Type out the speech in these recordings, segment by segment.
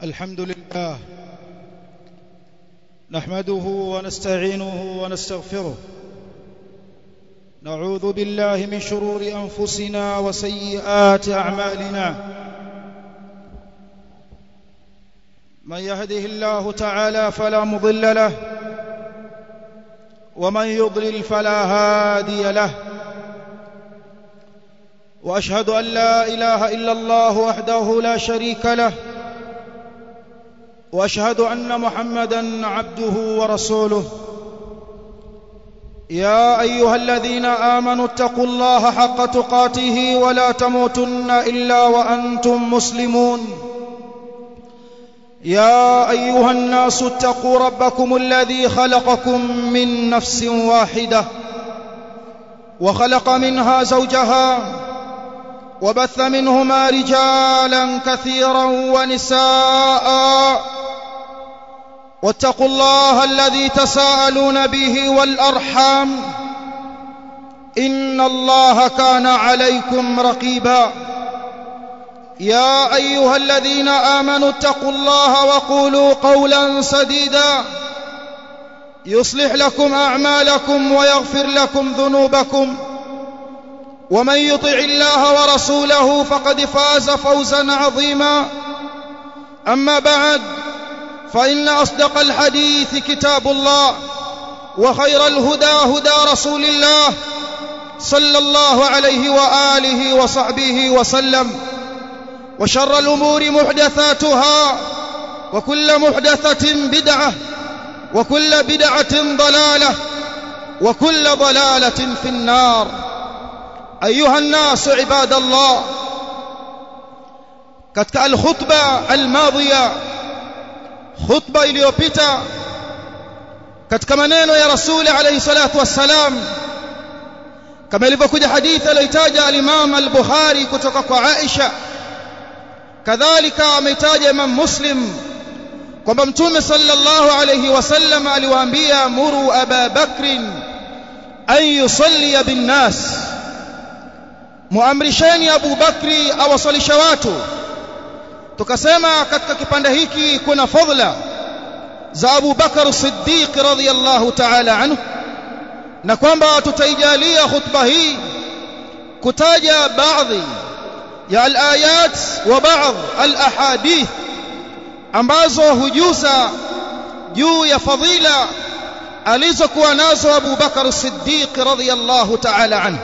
الحمد لله نحمده ونستعينه ونستغفره نعوذ بالله من شرور انفسنا وسيئات اعمالنا من يهده الله تعالى فلا مضل له ومن يضلل فلا هادي له واشهد ان لا اله الا الله وحده لا شريك له واشهد ان محمدا عبده ورسوله يا ايها الذين امنوا اتقوا الله حق تقاته ولا تموتن الا وانتم مسلمون يا ايها الناس اتقوا ربكم الذي خلقكم من نفس واحده وخلق منها زوجها وبث منهما رجالا كثيرا ونساء واتقوا الله الذي تساءلون به والارحام ان الله كان عليكم رقيبا يا ايها الذين امنوا اتقوا الله وقولوا قولا سديدا يصلح لكم اعمالكم ويغفر لكم ذنوبكم ومن يطع الله ورسوله فقد فاز فوزا عظيما اما بعد فان اصدق الحديث كتاب الله وخير الهدى هدى رسول الله صلى الله عليه واله وصحبه وسلم وشر الامور محدثاتها وكل محدثه بدعه وكل بدعه ضلاله وكل ضلاله في النار ايها الناس عباد الله katika alkhutba almadhiya khutba iliyopita katika maneno ya rasuli alayhi salatu wassalam kama ilivyokuja hadithi aliyotaja al-Imam al-Bukhari kutoka kwa Aisha kadhalika ameitaja Imam Muslim kwamba mtume sallallahu alayhi wasallam aliwaambia muru Aba Bakrin an yusalli bin nas muamrisheni Abu Bakri awasalisha watu tukasema katika kipande hiki kuna fadhila za Abu Bakar Siddiq radhiyallahu ta'ala anhu na kwamba tutaijalia khutba hii kutaja baadhi ya al-ayat wa baadhi al-ahadith ambazo hujuza juu ya fadhila alizokuwa nazo Abu Bakar Siddiq radhiyallahu ta'ala anhu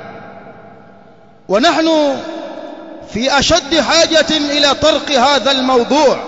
ونحن في أشد حاجة إلى طرق هذا الموضوع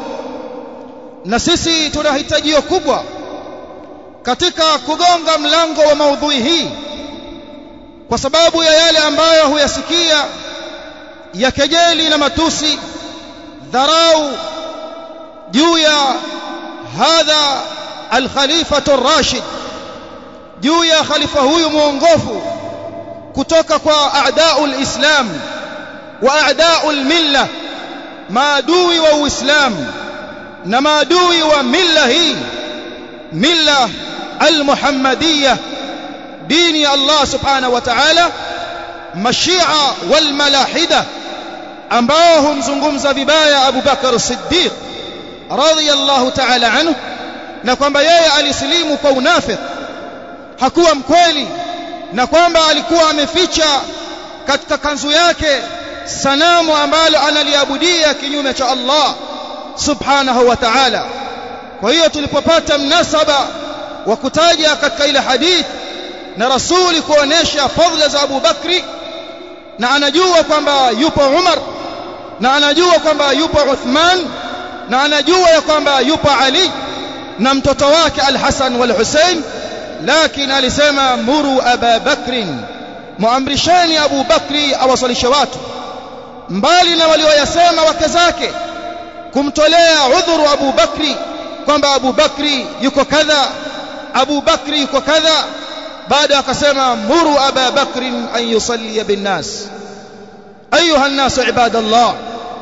نسيسي tunahitajio kubwa katika kugonga mlango wa maudhui hii kwa sababu ya yale ambayo huyasikia ya kejeli na matusi dharau juu ya hadha al-khalifatu ar-rashid juu ya khalifa huyu muongofu kutoka kwa a'daul islam wa a'daul milla maadui wa uislamu na maadui wa milla hii milla almuhammadiyya dini ya Allah subhanahu wa ta'ala mashia wal malahida ambao humzungumza vibaya Abu Bakar Siddiq radhiyallahu ta'ala anhu na kwamba yeye alisilimu kwa unafiki hakuwa mkweli na kwamba alikuwa ameficha katika kanzu yake sanamu ambalo analiabudia kinyume cha Allah subhanahu wa ta'ala kwa hiyo tulipopata mnasaba wa kutaja katika ile hadith na rasuli kuonesha fadhila za Abu Bakri na anajua kwamba yupo Umar na anajua kwamba yupo Uthman na anajua ya kwamba yupo Ali na mtoto wake Al-Hasan wal Hussein lakini alisema muru aba bakrin muamrisheni abu bakri awasalishe watu mbali na walioyasema wake zake kumtolea udhuru abu bakri kwamba abu bakri yuko kadha abu bakri yuko kadha baada akasema muru aba bakrin an yusalli bin nas ayuha an-nas ibadallah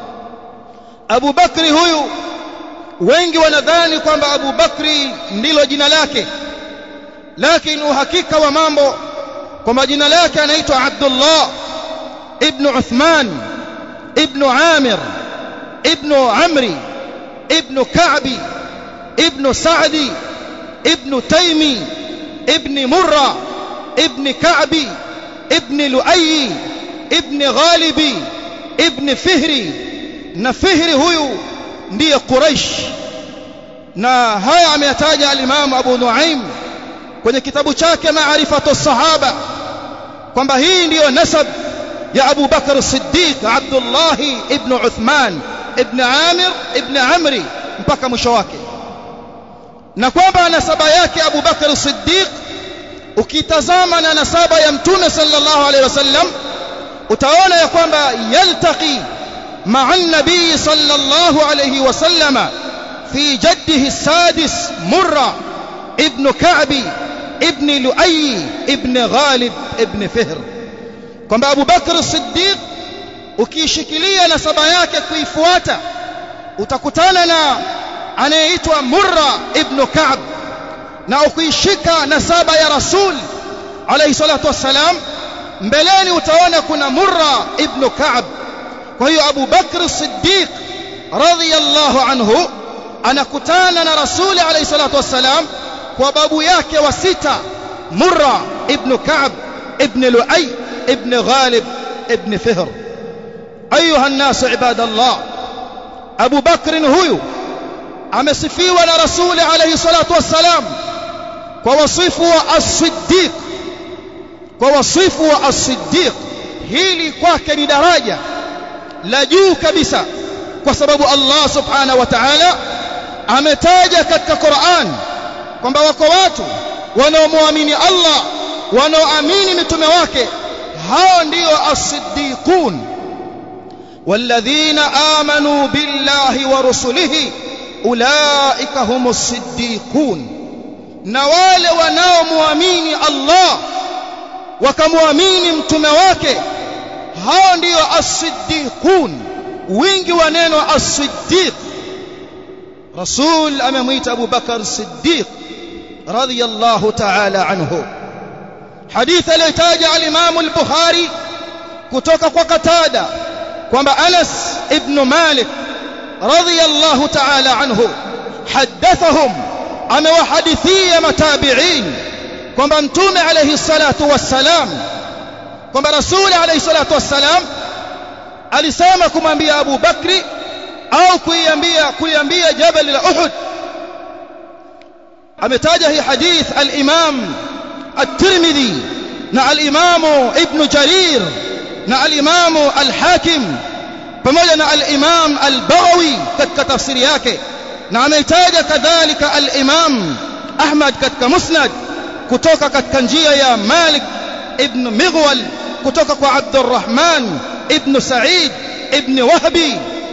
abu bakri huyu wengi wanadhani kwamba abu bakri ndilo jina lake lakini uhakika wa mambo kwamba jina lake anaitwa Abdullah ibn Uthman ibn Amir ibn Amri ibn Ka'bi ibn Sa'di ibn Taymi ibn Murra ibn Ka'bi ibn Lu'ay ibn Ghalibi ibn Fihri na Fihri huyu ndiye Quraish na haya ameyataja al-Imam Abu Nuaim kwenye kitabu chake Ma'rifatu Sahaba kwamba hii ndiyo nasab ya Abu Bakar Siddiq Abdullah ibn Uthman ibn Amir ibn Amri mpaka mwisho wake na kwamba nasaba yake Abu Bakar Siddiq ukitazama na nasaba ya Mtume sallallahu alaihi wasallam utaona ya kwamba yaltaqi مع النبي صلى الله عليه وسلم في جده السادس مرة ابن كعب ابن لؤي ابن غالب ابن فهر kwamba Abu Bakr Siddiq ukiishikilia nasaba yake kuifuata utakutana na anayeitwa Murra ibn Ka'b na ukiishika nasaba ya Rasul alayhi salatu wassalam mbeleni utaona kuna Murra ibn Ka'b kwa hiyo Abu Bakr Siddiq radhiyallahu anhu anakutana na Rasuli alayhi salatu wassalam kwa babu yake wa sita Murra ibn Ka'b ibn Lu'ay ibn Ghalib ibn Fihr ayuha an-nas ibadallah Abu Bakr huyu amesifiwa na Rasuli alayhi salatu wassalam kwa wasifu wa as-Siddiq kwa wasifu wa as-Siddiq hili kwake ni daraja la juu kabisa kwa sababu Allah subhanahu wa ta'ala ametaja katika Qur'an kwamba wako watu wanaomwamini Allah wanaoamini mitume wake hao ndio as-siddiqun والذين آمنوا بالله ورسله أولئك هم الصديقون na wale wanaomwamini Allah wakamwamini mtume wake hao ndio as-siddiqun wingi wa neno as-siddiq rasul amemwita Abu Bakar Siddiq radiyallahu ta'ala anhu hadith aliyotaja al-Imam al-Bukhari kutoka kwa Katada kwamba Anas ibn Malik radiyallahu ta'ala anhu hadathahum amewahadithia matabi'in kwamba mtume alayhi salatu wassalam kwamba rasuli alayhi salatu wassalam alisema kumwambia Abu Bakri au kuiambia kuiambia jabal la Uhud ametaja hii hadith al-Imam at-Tirmidhi na al-Imam Ibn Jarir na al-Imam al-Hakim pamoja na al-Imam al-Baghawi katika tafsiri yake na ameitaja kadhalika al-Imam Ahmad katika Musnad kutoka katika njia ya Malik ibn Mighwal kutoka kwa Abdurrahman ibn Sa'id ibn Wahbi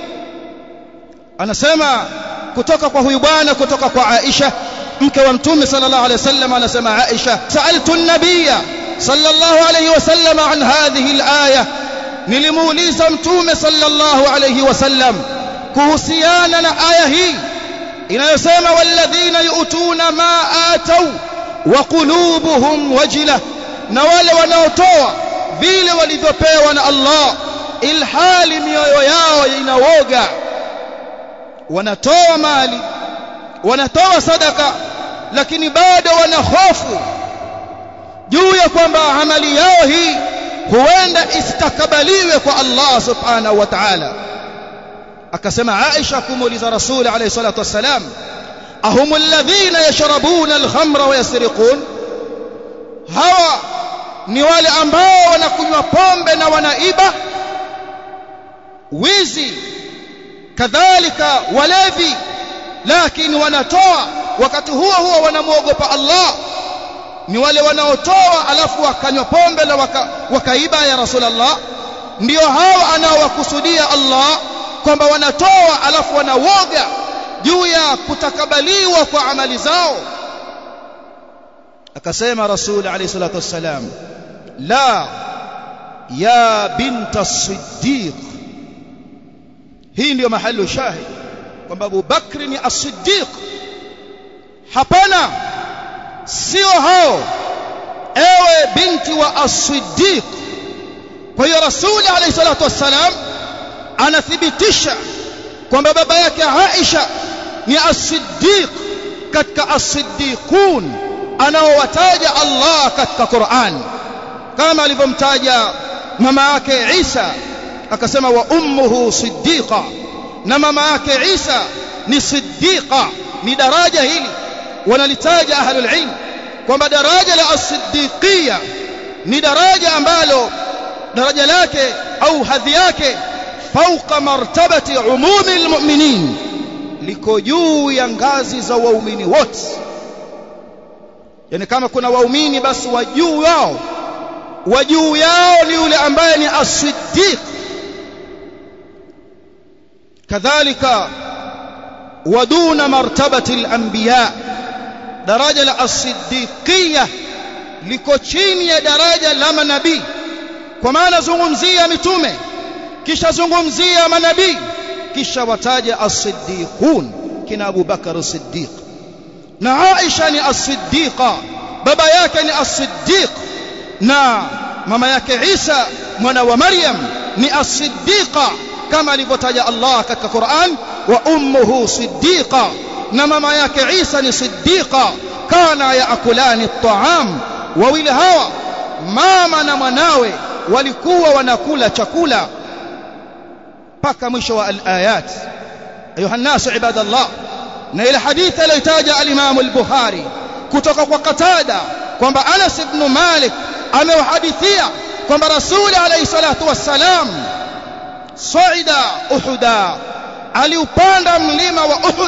anasema kutoka kwa huyu bwana kutoka kwa Aisha mke wa mtume sallallahu alayhi wasallam anasema Aisha sa'altu an-nabiyya sallallahu alayhi wasallam an hadhihi al-aya nilimuuliza mtume sallallahu alayhi wasallam kuhusiana na aya hii inayosema walladhina yu'tuna ma atau wa qulubuhum wajila na wale wanaotoa vile walivyopewa na Allah ilhali mioyo yao inawoga wanatoa mali wanatoa sadaka lakini bado wana hofu juu ya kwamba amali yao hii huenda istakabaliwe kwa Allah subhanahu wa ta'ala akasema Aisha kumuuliza Rasul alayhi salatu wassalam ahum alladhina yashrabuna alkhamra wa yasriqun hawa ni wale ambao wanakunywa pombe na wanaiba wizi kadhalika walevi lakini wanatoa wakati huo huo wanamwogopa Allah ni wale wanaotoa alafu wakanywa pombe na waka, wakaiba ya Rasulullah ndio hao anaowakusudia Allah kwamba wanatoa alafu wanawoga juu ya kutakabaliwa kwa amali zao akasema Rasul alayhi salatu wassalam la ya binta as-siddiq hii ndio mahali shahid kwamba Abu Bakr ni as-siddiq hapana sio hao ewe binti wa as-siddiq kwa hiyo Rasul alayhi salatu wassalam anathibitisha kwamba baba yake Aisha ni as-siddiq katika as-siddiqun anaowataja Allah katika Qur'an kama alivyomtaja mama yake Isa akasema wa ummuhu siddiqa na mama yake Isa ni siddiqa ni daraja hili wanalitaja ahlul ilm kwamba daraja la as-siddiqiyya ni daraja ambalo daraja lake au hadhi yake fauqa martabati umumi almu'minin liko juu ya ngazi za waumini wote yani kama kuna waumini basi wa juu wao wa juu yao ni yule ambaye ni as-siddiq kadhalika ودون مرتبة الأنبياء درجة الصديقية liko chini ya daraja la manabii kwa maana zungumzia mitume kisha zungumzia manabii kisha wataja as-siddiqun kina Abu Bakar as-Siddiq na Aisha ni as-siddiqa baba yake ni as-siddiq na mama yake Isa mwana wa Maryam ni as-siddiqa kama alivyotaja Allah katika Qur'an wa ummuhu siddiqa na mama yake Isa ni siddiqa kana yaakulani at-ta'am wawili hawa mama na mwanawe walikuwa wanakula chakula mpaka mwisho wa al-ayat ayuha nasu ibadallah na ile hadithi aliyotaja al-Imam al-Bukhari kutoka kwa Qatada kwamba Anas ibn Malik amewahadithia kwamba Rasuli alayhi salatu wassalam saida Uhuda aliupanda mlima wa Uhud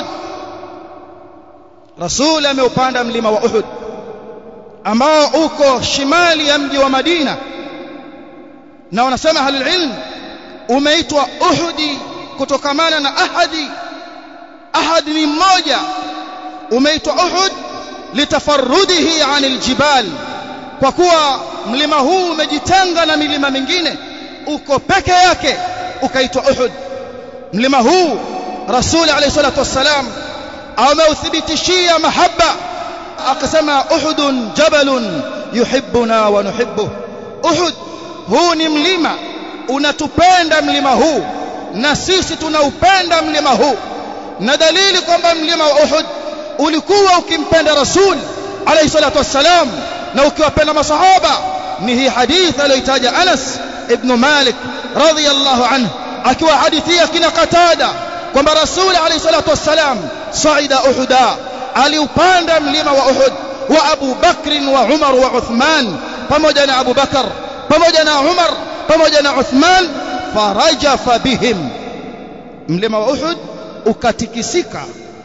Rasul ameupanda mlima wa Uhud ambao uko shimali ya mji wa Madina na wanasema ahlul ilm umeitwa Uhudi kutokamana na ahadi ahad ni mmoja umeitwa Uhud litafarrudihi anil jibal kwa kuwa mlima huu umejitenga na milima mingine uko peke yake ukaitwa Uhud mlima huu Rasul alayhi salatu wassalam ameuthibitishia mahaba akasema Uhudun jabalun yuhibbuna wa nuhibbuh Uhud huu ni mlima unatupenda mlima huu na sisi tunaupenda mlima huu na dalili kwamba mlima wa Uhud ulikuwa ukimpenda Rasul alayhi salatu wassalam na ukiwapenda masahaba ni hii hadithi aliyotaja Anas ibn Malik radhiyallahu anhu akiwa hadithia kina Qatada kwamba Rasul alayhi salatu wassalam saida Uhuda aliupanda mlima wa Uhud wa Abu Bakr wa Umar wa Uthman pamoja na Abu Bakar pamoja na Umar pamoja na Uthman farajafa bihim mlima wa Uhud ukatikisika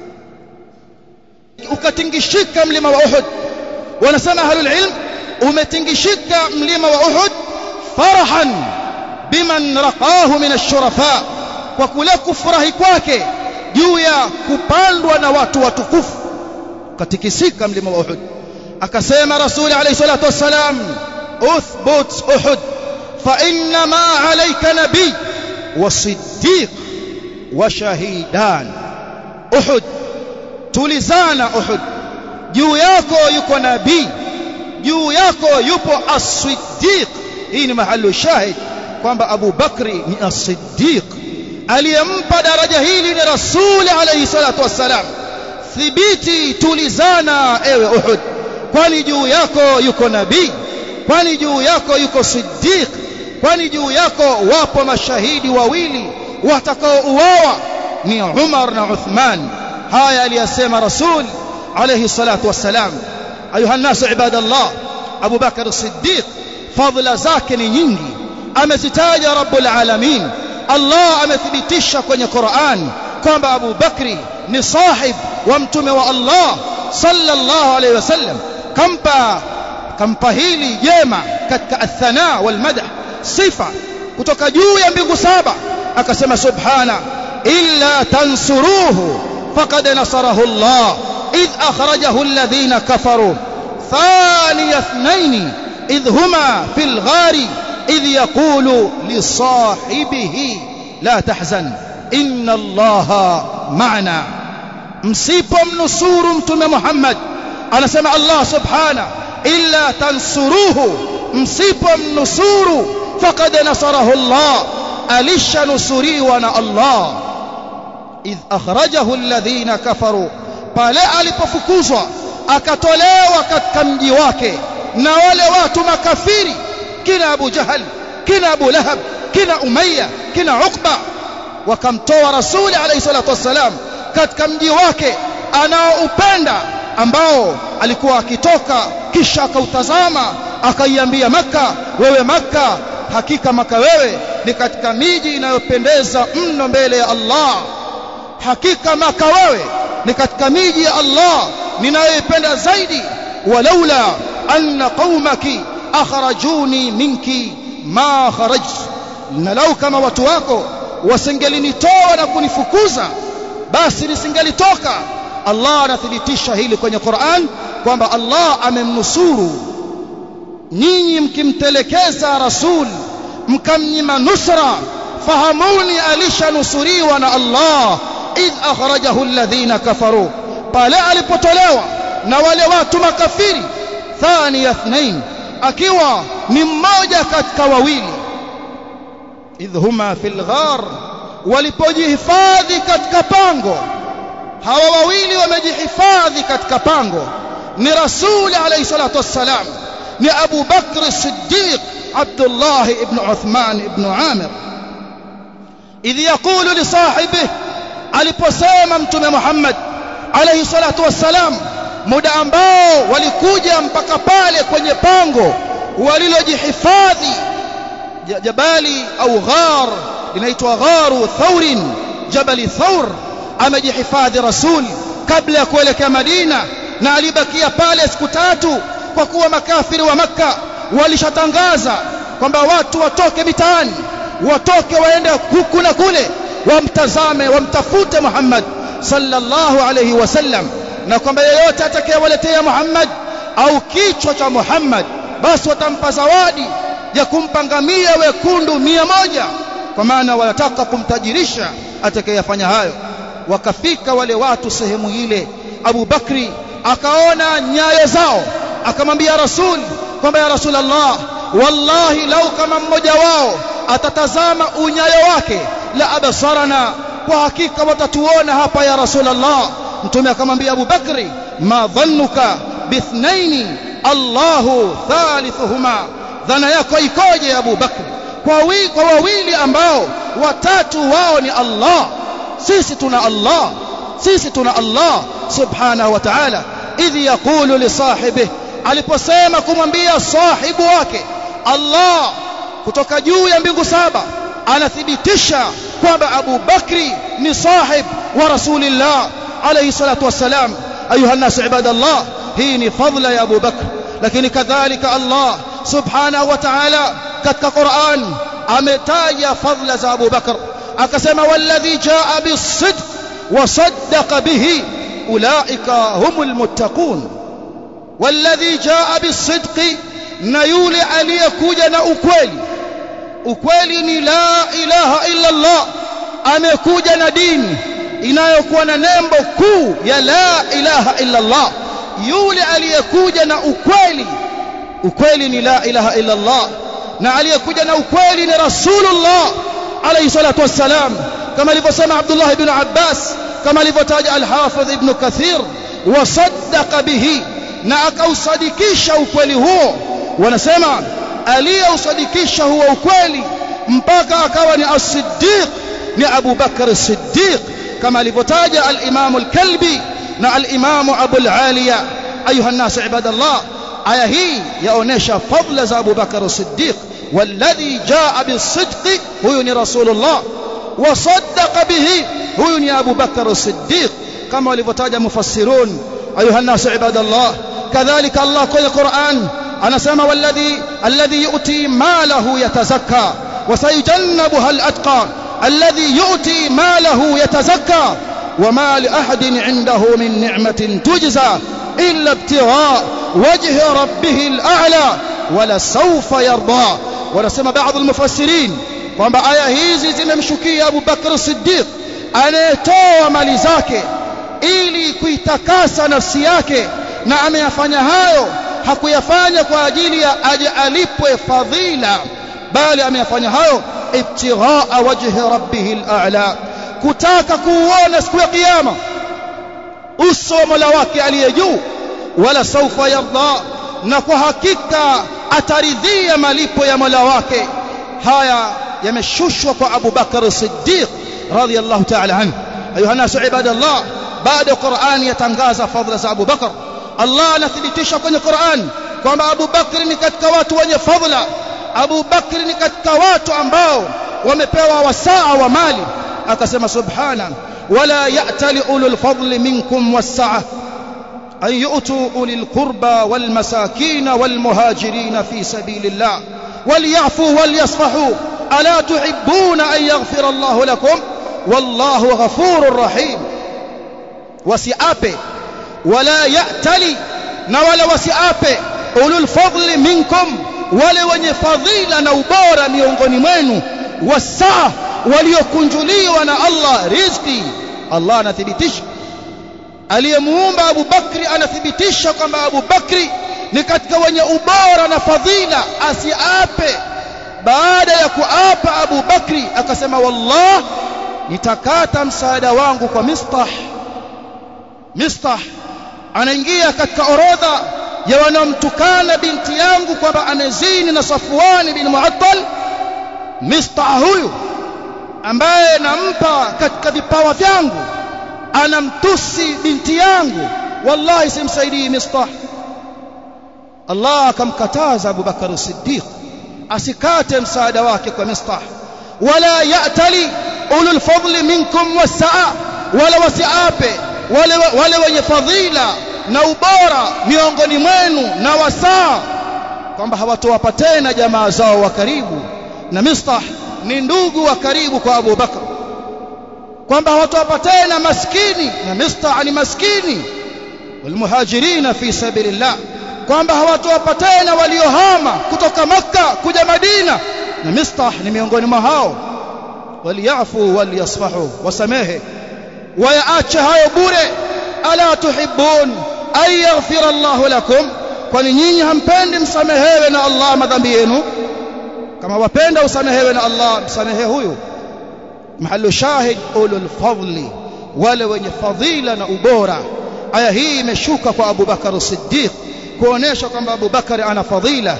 ukatingishika mlima wa Uhud wanasema ahlul ilm umetingishika mlima wa Uhud farahan biman raqahu min ash-shurafa kwa kule kufurahi kwake juu ya kupandwa na watu watukufu katikisika mlima wa Uhud akasema rasuli alayhi salatu wassalam uthbut Uhud fa inna ma alayka nabiy wa siddiq wa shahidan Uhud tulizana Uhud juu yako yuko nabii juu yako yupo as-siddiq hii ni mahali shahid kwamba Abu Bakri ni as-siddiq aliyempa daraja hili ni Rasul alayhi salatu wassalam thibiti tulizana ewe Uhud kwani juu yako yuko nabii kwani juu yako yuko siddiq kwani juu yako wapo mashahidi wawili watakaouawa ni Umar na Uthman haya aliyasema Rasul alayhi salatu wassalam ayuha nasu ibadallah Abu Bakar as-Siddiq fadhila zake ni nyingi amezitaja Rabbul Alamin Allah amethibitisha kwenye Qur'an kwamba Abu Bakri ni sahib wa mtume wa Allah sallallahu alayhi wasallam kampa kampa hili jema katika athana wal madah sifa kutoka juu ya mbingu saba akasema subhana illa tansuruhu faqad nasarahu Allah idh akhrajahu alladhina kafaru ثاني اثنين إذ هما في الغار إذ يقول لصاحبه لا تحزن إن الله معنا msipomnusuru mtume Muhammad anasema Allah subhana illa tansuruhu msipomnusuru faqad nasarahu Allah alishanusuriwa na Allah idh akhrajahu alladhina kafaru pale alipofukuzwa akatolewa katika mji wake na wale watu makafiri kina Abu Jahal kina Abu Lahab kina Umayya kina Uqba wakamtoa Rasuli alayhi salatu wassalam katika mji wake anaoupenda ambao alikuwa akitoka kisha akautazama akaiambia maka wewe maka hakika maka wewe ni katika miji inayopendeza mno mbele ya Allah hakika maka wewe ni katika miji ya Allah ninayoipenda zaidi walaula anna qaumaki akhrajuni minki ma kharaj na lau kama watu wako wasingelinitoa na kunifukuza basi nisingelitoka Allah anathibitisha hili kwenye Qur'an kwamba Allah amemnusuru nyinyi mkimtelekeza rasul mkamnyima nusra fahamuni alishanusuriwa na Allah idh akhrajahu alladhina kafaru pale alipotolewa na wale watu makafiri thani ithnain akiwa ni mmoja katika wawili idh huma fil ghar walipojihifadhi katika pango hawa wawili wamejihifadhi katika pango ni rasuli alayhi salatu wassalam ni Abu Bakr Siddiq Abdullah ibn Uthman ibn Amir idh yaqulu li sahibihi aliposema mtume Muhammad alayhi salatu wassalam muda ambao walikuja mpaka pale kwenye pango walilojihifadhi jabali au ghar linaitwa gharu thaurin jabali thaur amejihifadhi rasul kabla ya kuelekea Madina na alibakia pale siku tatu kwa kuwa makafiri wa maka walishatangaza kwamba watu watoke mitaani watoke waende huku na kule wamtazame wamtafute Muhammad sallallahu alayhi wasallam na kwamba yeyote atakayewaletea Muhammad au kichwa cha Muhammad basi watampa zawadi ya kumpa ngamia wekundu mia moja kwa maana wanataka kumtajirisha atakayefanya hayo wakafika wale watu sehemu ile Abu Bakri akaona nyayo zao akamwambia Rasul kwamba ya Rasulullah wallahi lau kama mmoja wao atatazama unyayo wake la abasarana kwa hakika watatuona hapa ya Rasulullah mtume akamwambia Abu Bakri ma dhannuka bithnaini Allahu thalithuhuma dhana yako ikoje Abu Bakri kwa, wi, kwa wawili ambao watatu wao ni Allah sisi tuna Allah sisi tuna Allah subhanahu wa ta'ala idh yaqulu li sahibihi aliposema kumwambia sahibu wake Allah kutoka juu ya mbingu saba anathibitisha kwamba Abu Bakri ni sahib wa Rasulillah alayhi salatu wassalam ayuha nas ibadallah hii ni fadla ya Abu Bakr lakini kadhalika Allah subhanahu wa ta'ala katika Qur'an ametaja fadla za Abu Bakr akasema walladhi jaa bisidq wa saddaqa bihi ulaika humul muttaqun walladhi jaa bisidqi na yule aliyekuja na ukweli ukweli ni la ilaha illa Allah amekuja na dini inayokuwa na nembo kuu ya la ilaha illa Allah yule aliyekuja na ukweli ukweli ni la ilaha illa Allah na aliyekuja na ukweli ni rasulullah alayhi salatu wassalam kama alivyosema Abdullah ibn Abbas kama alivyotaja al-Hafidh ibn Kathir wasaddaqa bihi na akausadikisha ukweli huo wanasema aliyeusadikisha huo ukweli mpaka akawa ni as-Siddiq ni Abu Bakr as-Siddiq kama alivyotaja al-Imam al-Kalbi na al-Imam Abu al-Aliya ayuha an-nas ibadallah aya hii yaonesha fadla za Abu Bakr as-Siddiq والذي جاء بالصدق هو رسول الله وصدق به هو أبو بكر الصديق كما ولفتاج مفسرون أيها الناس عباد الله كذلك الله في القرآن أنا سمى والذي الذي يؤتي ماله يتزكى وسيجنبها الأتقى الذي يؤتي ماله يتزكى وما لأحد عنده من نعمة تجزى إلا ابتغاء وجه ربه الأعلى ولسوف يرضى wanasema baadhi almufassirin kwamba aya hizi zimemshukia Abu Bakr Siddiq anayetoa mali zake ili kuitakasa nafsi yake na ameyafanya hayo hakuyafanya kwa ajili ya aje alipwe fadhila bali ameyafanya hayo ibtighaa wajhi rabbih al-a'la kutaka kuuona siku ya kiyama uso wa Mola wake aliye juu wala saufa yarda na kwa hakika ataridhia malipo ya Mola wake haya yameshushwa kwa Abu Bakar Siddiq radhiyallahu ta'ala anhu ayuha nasu ibadallah baada Qur'ani yatangaza fadhila za Abu Bakar Allah anathibitisha kwenye Qur'an kwamba Abu Bakr ni katika watu wenye fadhila Abu Bakr ni katika watu ambao wamepewa wasaa wa mali akasema subhana wala ya'tali ulul fadli minkum was-sa'a an yu'tu ulil qurba wal masakin wal muhajirin fi sabilillah وليعفوا وليصفحوا ألا تحبون أن يغفر الله لكم والله غفور رحيم وسيأبي ولا يأتلي نولا وسيأبي أولو الفضل منكم wale wenye fadhila na ubora miongoni mwenu wasaa waliokunjuliwa na Allah riziki Allah anathibitisha aliyemuumba Abu Bakri anathibitisha kwamba Abu Bakri ni katika wenye ubora na fadhila asiape baada ya kuapa Abu Bakri akasema wallah nitakata msaada wangu kwa Mistah Mistah anaingia katika orodha ya wanaomtukana binti yangu kwamba amezini na Safwan bin Mu'attal Mistah huyu ambaye nampa katika vipawa vyangu anamtusi binti yangu wallahi simsaidii Mistah Allah akamkataza Abu Bakar Siddiq asikate msaada wake kwa Mistah wala ya'tali ulul fadli minkum wasaa wala wasiape wale wale wenye fadhila na ubora miongoni mwenu na wasaa kwamba hawatowapa tena jamaa zao wa karibu na Mistah ni ndugu wa karibu kwa Abu Bakar kwamba hawatowapa tena maskini na Mistah ni maskini walmuhajirina fi sabilillah kwamba hawatowapa tena waliohama kutoka makka kuja madina na mistah ni miongoni mwa hao waliyafu waliyasfahu wasamehe wayaache hayo bure ala tuhibbun ay yaghfira Allahu lakum kwani nyinyi hampendi msamehewe na Allah madhambi yenu kama wapenda usamehewe na Allah msamehe huyu mahallu shahid ulul fadli wale wenye fadhila na ubora aya hii imeshuka kwa Abu Bakar Siddiq kuonesha kwamba Abu Bakar ana fadhila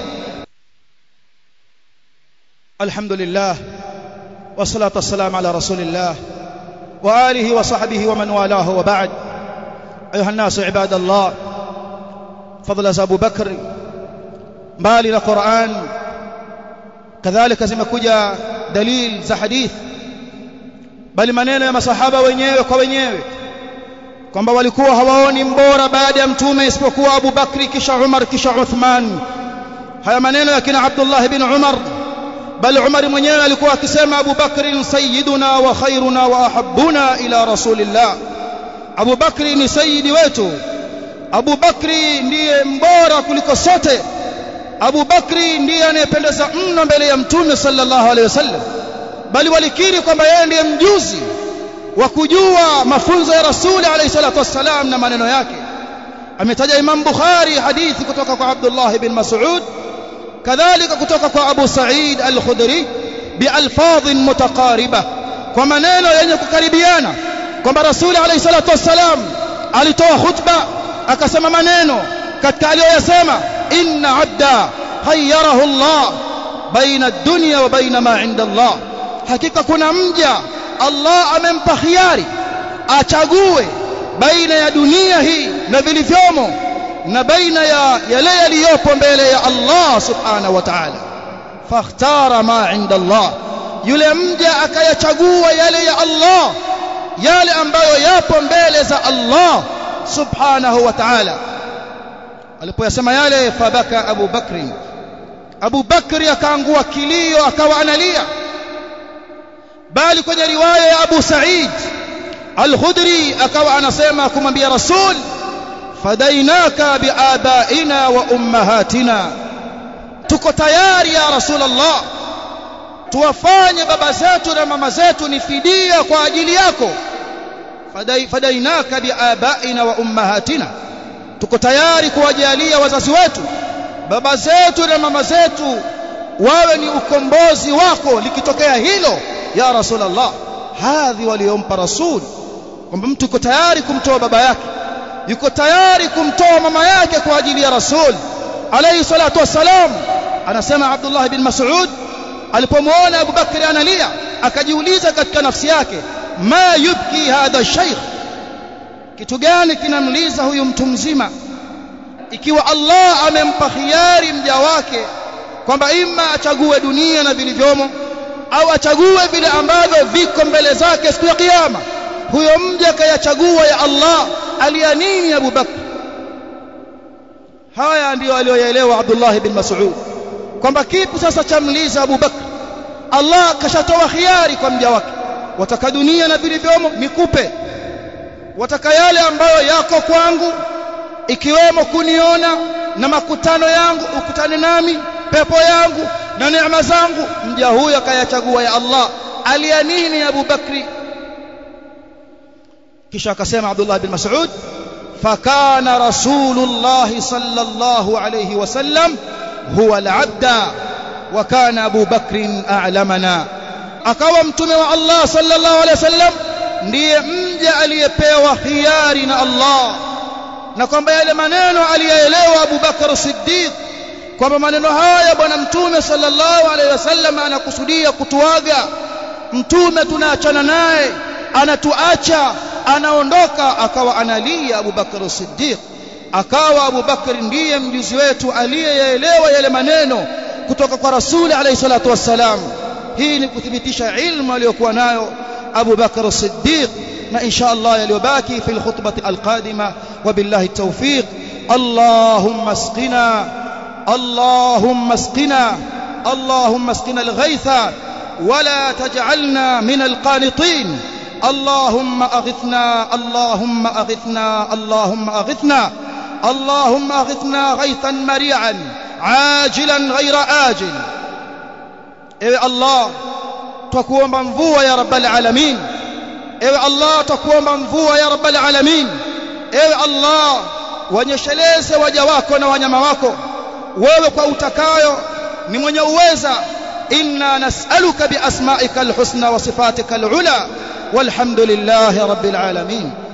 Alhamdulillah wassalatu wassalamu ala rasulillah wa alihi wa sahbihi wa man walahu wa ba'd ayuha an-nas ibadallah fadla za Abu Bakr mbali na Qur'an kadhalika zimekuja dalil za hadith bali maneno ya masahaba wenyewe kwa wenyewe kwamba walikuwa hawaoni mbora baada ya mtume isipokuwa Abu Bakri kisha Umar kisha Uthman haya maneno ya kina Abdullah ibn Umar bali Umar mwenyewe alikuwa akisema Abu Bakri sayyiduna wa khairuna wa ahabbuna ila rasulillah Abu Bakri ni sayyidi wetu Abu Bakri ndiye mbora kuliko sote Abu Bakri ndiye anayependeza mno mbele ya mtume sallallahu alaihi wasallam bali walikiri kwamba yeye ndiye mjuzi wa kujua mafunzo ya rasuli alayhi salatu wassalam na maneno yake ametaja Imam Bukhari hadithi kutoka kwa Abdullah ibn Mas'ud kadhalika kutoka kwa Abu Sa'id al-Khudri bialfadh mutaqariba kwa maneno yenye kukaribiana kwamba rasuli alayhi salatu wassalam alitoa khutba akasema maneno katika aliyoyasema inna abda khayyarahu Allah baina ad-dunya wa baina ma 'inda Allah hakika kuna mja Allah amempa khiari achague baina ya dunia hii na vilivyomo na baina ya yale yaliyopo mbele ya Allah subhanahu wa ta'ala fakhtara ma inda Allah yule mja akayachagua yale ya Allah yale ambayo yapo mbele za Allah subhanahu wa ta'ala alipoyasema yale fabaka Abu Bakri Abu Bakri akaangua kilio akawa analia bali kwenye riwaya ya Abu Sa'id Al-Khudri akawa anasema kumwambia Rasul fadainaka biabaina wa ummahatina tuko tayari ya Rasulullah tuwafanye baba zetu na mama zetu ni fidia kwa ajili yako Fadai, fadainaka biabaina wa ummahatina tuko tayari kuwajalia wazazi wetu baba zetu na mama zetu wawe ni ukombozi wako likitokea hilo ya rasulullah hadhi waliompa rasul kwamba mtu yuko tayari kumtoa baba yake yuko tayari kumtoa mama yake kwa ajili ya rasul alayhi salatu wassalam anasema Abdullah bin Mas'ud alipomwona Abu Bakr analia akajiuliza katika nafsi yake ma yubki hadha shaykh kitu gani kinamliza huyu mtu mzima ikiwa Allah amempa khiari mja wake kwamba ima achague dunia na vilivyomo au achague vile ambavyo viko mbele zake siku ya kiyama huyo mja kayachagua ya Allah alia nini Abu Bakr haya ndiyo aliyoyaelewa Abdullah bin Mas'ud kwamba kipi sasa chamliza Abu Bakr Allah kashatoa khiari kwa mja wake wataka dunia na vilivyomo nikupe wataka yale ambayo yako kwangu ikiwemo kuniona na makutano yangu ukutane nami pepo yangu na neema zangu mja huyo akayachagua ya Allah alia nini Abu Bakri kisha akasema Abdullah bin Mas'ud fakana rasulullah sallallahu alayhi wasallam huwa al-abda wa kana Abu Bakr a'lamana akawa mtume wa Allah sallallahu alayhi wasallam ndiye mja aliyepewa khiari na Allah na kwamba yale maneno aliyaelewa Abu Bakar Siddiq kwamba maneno haya bwana mtume sallallahu alaihi wasallam anakusudia kutuaga mtume tunaachana naye anatuacha anaondoka akawa analia Abu Bakar Siddiq akawa Abu Bakar ndiye mjuzi wetu aliyeyaelewa yale maneno kutoka kwa Rasuli alayhi salatu wassalam hii ni kuthibitisha ilmu aliyokuwa nayo أبو بكر الصديق ما إن شاء الله يليباكي في الخطبة القادمة وبالله التوفيق اللهم اسقنا اللهم اسقنا اللهم اسقنا الغيث ولا تجعلنا من القانطين اللهم أغثنا اللهم أغثنا اللهم أغثنا اللهم أغثنا غيثا مريعا عاجلا غير آجل إيه الله twakuomba mvua ya rabbal alamin ewe Allah twakuomba mvua ya rabbal alamin ewe Allah wanyesheleze waja wako na wanyama wako wewe kwa utakayo ni mwenye uweza inna nas'aluka bi asma'ika alhusna wa sifatika alula walhamdulillahi rabbil alamin